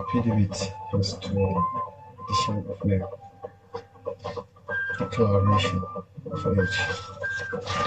affidavit as to addition of name, declaration of age.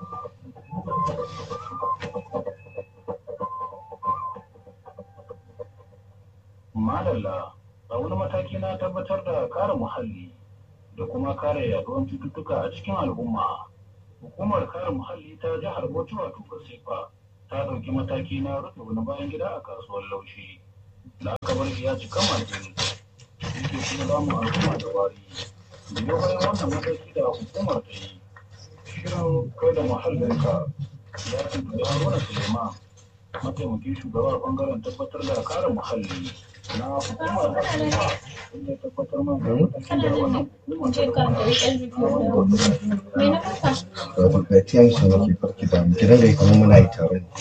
Madalla a wani mataki na tabbatar da kare muhalli da kuma kare yaduwar cututtuka a cikin al'umma. Hukumar kare muhalli ta jihar Bauchi wato Kasifa ta ɗauki mataki na rufe wani bayan gida a kasuwar laushi. Da aka bar shi ya cika majin. Yake kuma damu al'umma da wari. Biyo bayan wannan mataki da hukumar ta yi. Shirin kai da muhallinka ya tuntuɓi Haruna Suleiman mataimakin shugabar bangaren tabbatar da kare muhalli na hukumar Kasifa inda ya tabbatar man da matakin da wannan hukumar ta ɗauka. Wato ga tiyan su nake farki da mu gidan da kamar muna yi tare ne.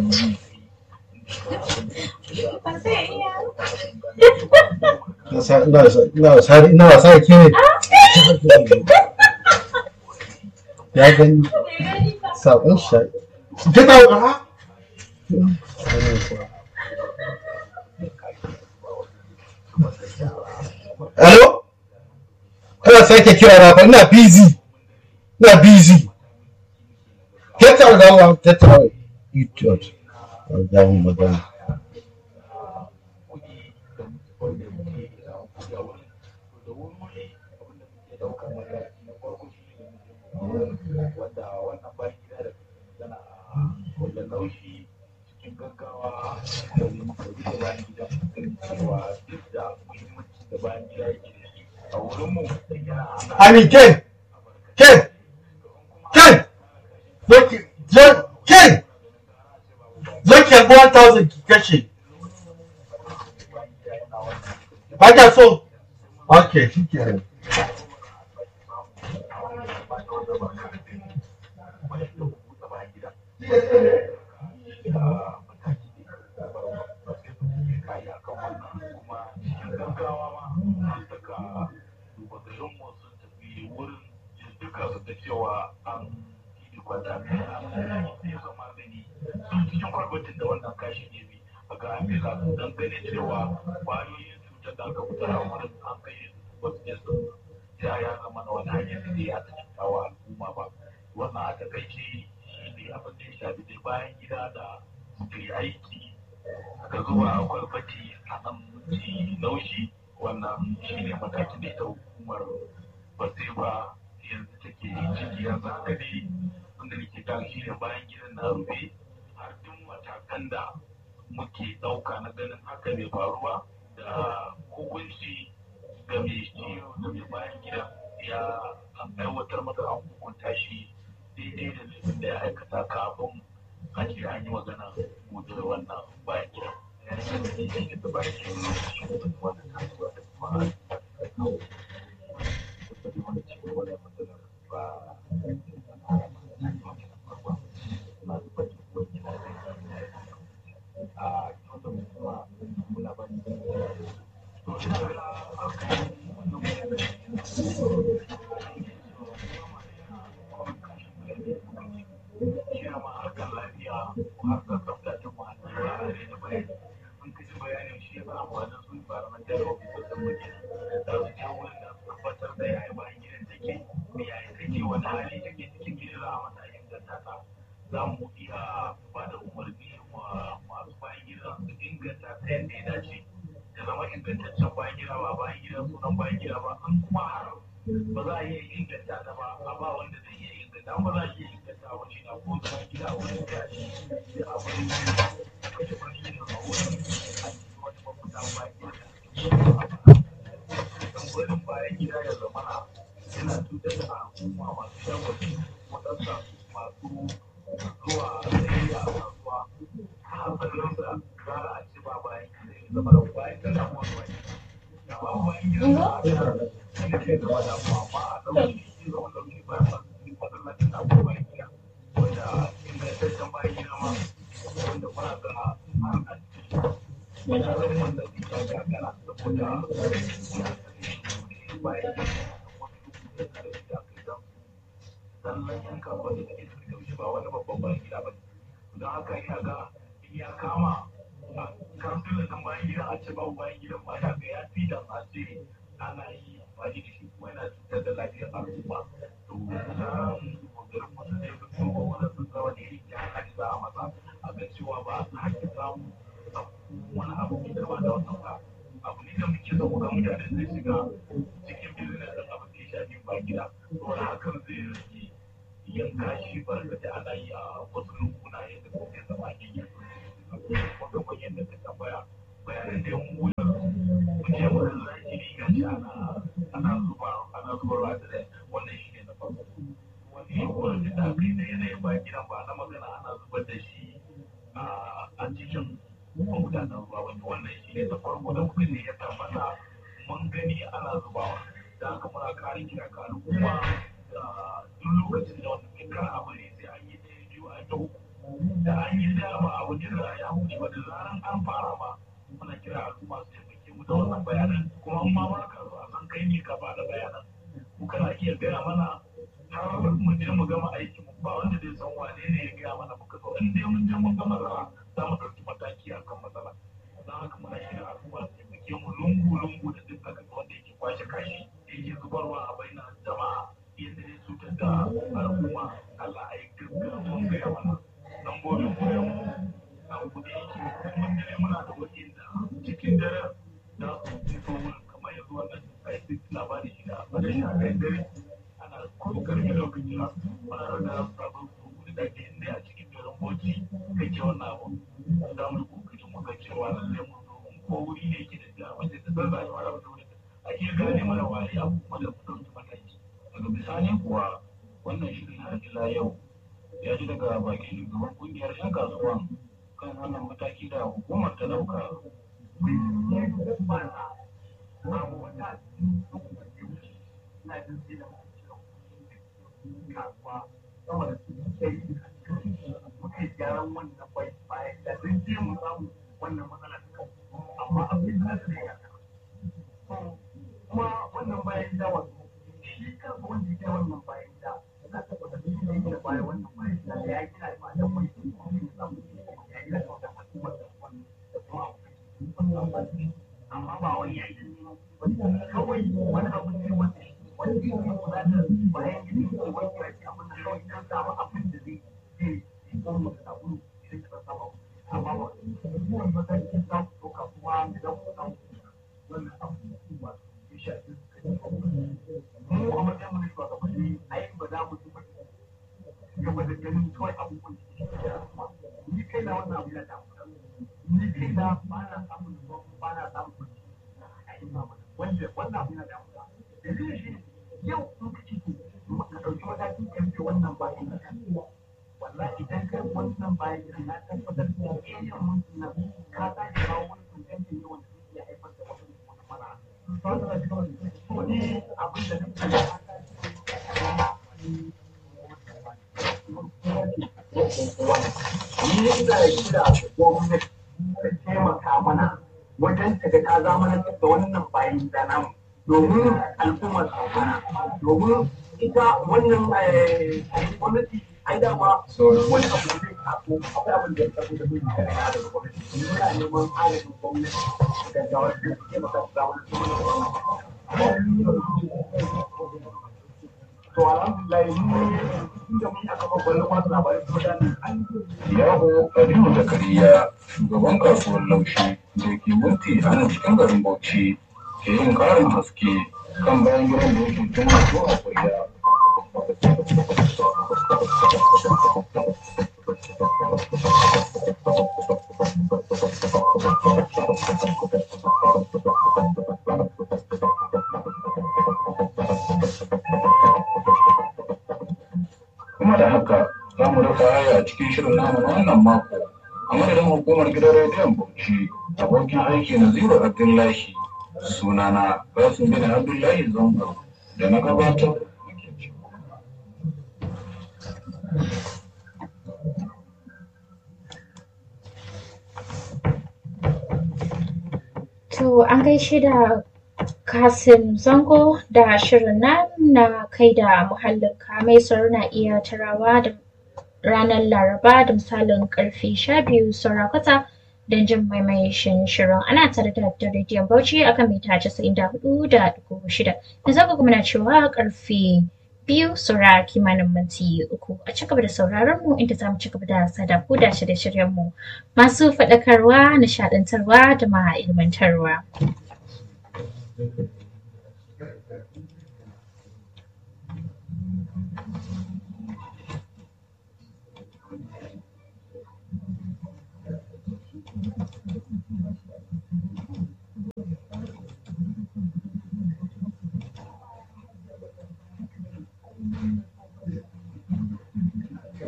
Ina sa- ina sa- ina wasa ina wasa da ke ne. Ya gani saƙon shi. Ke ta ha? Alo? Kana sake kira na fa ina busy. Ina busy. Get out of that get out. Idiot. Ga mun magana. wanda wannan bayan gida da yana wanda laushi cikin gaggawa domin muka rufe bayan gida ganin cewa duk da muhimmanci da bayan gida yake da shi a wurin mu yana hana I mean Ken. Ken. Ken. Look, Ken. Ken. Look at 1000 ki kashe. Ba ka so? Okay, shi kenan. ya zama na wani hanyar da ya ta cuta wa al'umma ba wannan a takaice shi ne abin da ya shafi dai bayan gida da suka yi aiki aka zuwa a kwalbati a nan ji laushi wannan shi ne matakin da ita hukumar ba yanzu take ciki yanzu haka ne wanda nake kan shi ne bayan gidan na rufe har duk matakan da muke ɗauka na ganin haka bai faru ba da hukunci ga mai ciwo da mai bayan gida ya aiwatar masa an hukunta shi daidai da laifin da ya aikata kafin a ce an yi magana mutu da wannan bayan gida. da bayan gida wannan kasuwa da kuma za mu iya ba da umarni wa masu bayan gida su inganta ta yadda ya dace da zama ingantaccen bayan gida ba bayan gida sunan bayan gida ba an kuma har ba za a iya inganta ta ba a ba wanda zai iya inganta ba za a iya inganta wa shi na ko bayan gida a wani gashi da abin da ya kashe bayan gida a wani a cikin wani mafuta bayan gida don gudun bayan gida ya zama yana cutar da al'umma masu shagwaci waɗansa masu zuwa sai a kasuwa hankalin sa gara a ci ba bayan gida ya zama da bayan gida ko wani da ba bayan gida da a da shi ke zama da mu amma a ɗauki shi zama ɗauki bayan masu cikin masallacin da ko bayan gida wanda ingantaccen bayan gida ma wanda muna ga har a ciki wajen wanda ya gagara saboda bayan gida sannan yan kasuwa da suke suke wuce ba wani babban bayan gida ba don haka ina ga in ya kama kansulan nan bayan gidan a ce babu bayan gidan ma ya ga ya fi da a ce ana yi amfani da shi kuma yana cutar da lafiyar al'umma to tsarin garin wasu ne da kuma wani sun zama da irin ya haka za a masa a ga cewa ba a sake samu wani abu mai girma da wannan ba abu ne da muke so ga mutane zai shiga cikin business da abin da ya shafi ba gida saboda hakan zai rage yanka shi barkata ana yi a wasu lunguna yadda ko ya zama gini wanda kuma yadda ta tambaya bayanan da yan wuya muke wurin zahiri ga shi ana ana zuba ana zuba da wannan shi ne na farko wani wurin da aka yi na yanayin ba gidan ba na magana ana zubar da shi a cikin magudanar ruwa wani wannan shi ne na farko da muka ne ya tabbata mun gani ana zubawa da haka muna kare kira ga al'umma da duk lokacin da wanda mai kar a bari sai an yi ɗaya biyu a ta uku da an yi da ba a wajen da ya huce ba da zaran an fara ba muna kira al'umma su taimake mu da wannan bayanan kuma in ma ba ka zo a san kai ne ka ba da bayanan ku kana iya gaya mana har mu je mu gama aikin mu ba wanda zai san wane ne ya gaya mana muka zo in dai mun je mun gama za za mu ɗauki mataki a kan matsala don haka muna kira al'umma su taimake mu lungu-lungu da duk aka wanda yake kwashe kashi yake zubarwa a bainar jama'a yadda zai cutar da al'umma Allah a yi gaggawa gaya mana lambobin koyon mu a kuɗi yake mun dare muna da wajen da cikin dare da su fito wurin kamar yanzu wannan aiki labari shi da a da shafen dare ana kuma karfi lokaci na muna da sabon kuɗi da ke inda a cikin garin boci kake wannan abu za mu kokari mu ga cewa lallai mu zo ko wuri ne ke da jami'ai da zan rayuwa da wani a iya gane mana waye abu kuma da mu ɗauki mataki daga bisani kuwa wannan shirin har ila yau ya ji daga bakin shugaban kungiyar 'yan kasuwan kan wannan mataki da hukumar ta dauka. muka gyaran wannan bai bayan da sun je mu samu wannan matsala ta kan amma abin da zai ya kuma wannan bayan da wato shi kansa wanda ya wannan bayan da na tabbata shi ne yake da bayan wannan bayan da ya gina ba da mai kuma ya samu ya gina da wata hukumar da wannan da kuma amma ba wani ya yi kawai wani abu ne wanda wanda ya yi kula da bayan gina da wani ya ce abin da kawai kan samu abin da zai zai kuma da sabulu idan ka saba amma ba kuma matakin za ku ɗauka kuma idan ku samu wannan abu ba ya shafi mu a matsayin mu na shugabanni ai ba za mu zuba gaba da ganin kawai abubuwan da ke da ni kai na wannan abu ya damu ni kai na ba na samun ba na samun kwanci a yi ba wanda wannan abu ya damu dalilin shi yau in ka ci ka ɗauki matakin kamfe wannan bayan da wallahi idan kai wannan bayan gidan na tabbatar da area mun na ka ta ji kawo wani kuntanci ne wanda zai iya haifar da wani wani mara to ni abin da nake ni ina kira gwamnati ta taimaka mana wajen ta ga ta zamanantar da wannan bayan da namu domin al'ummar amfana domin ita wannan gwamnati ai dama wani abu da zai taso akwai abin da ya taso da zai kare ya daga gwamnati muna neman agajin gwamnati da gawar da ke maka ga wani to alhamdulillah mun inda mun aka babban masu labarai kuma da an Yaho Aliyu Zakariya shugaban kasuwar laushi da ke mulki a nan cikin garin Bauchi ke yin ƙarin haske kan bayan gidan da yake tun wato a kuriya. Kuma da haka za mu rufe haya a cikin shirin namu na wannan mako a madadin hukumar gidan rediyon Bauchi abokin aiki na Zero Abdullahi sunana Basim bin Abdullahi Zango da na gabatar muke cewa. To an gaishe da Kasim Zango da shirin nan na kai da muhallinka mai sauro na iya tarawa da ranar Laraba da misalin karfe sha biyu saura kwata don jin maimaishin shirin ana tare da da rediyon Bauchi akan mita casa'in da hudu da ɗigo shida. Yanzu haka kuma na cewa karfe biyu saura kimanin minti uku a ci gaba da sauraron mu inda za mu ci gaba da sada ku da shirye-shiryen mu masu faɗakarwa nishaɗantarwa da ma ilmantarwa.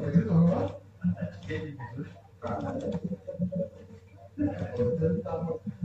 Thank you.